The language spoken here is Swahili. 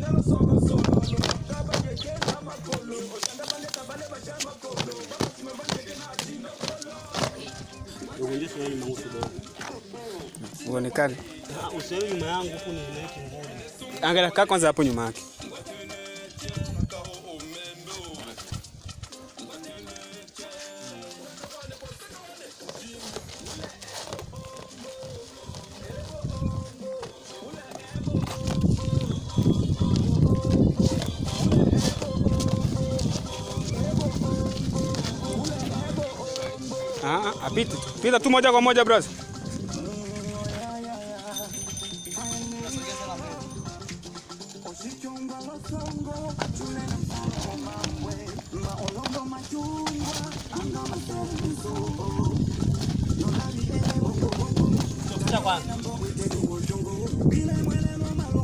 Ugonjesha nani mangu kidogo. Uonekane. Ah, usiwe nyuma yangu huku ni neti nguli. Angalia kaa kwanza hapo nyuma yake. Ah, ah, apite tu. Pita tu moja kwa moja brother. Cha kwanza.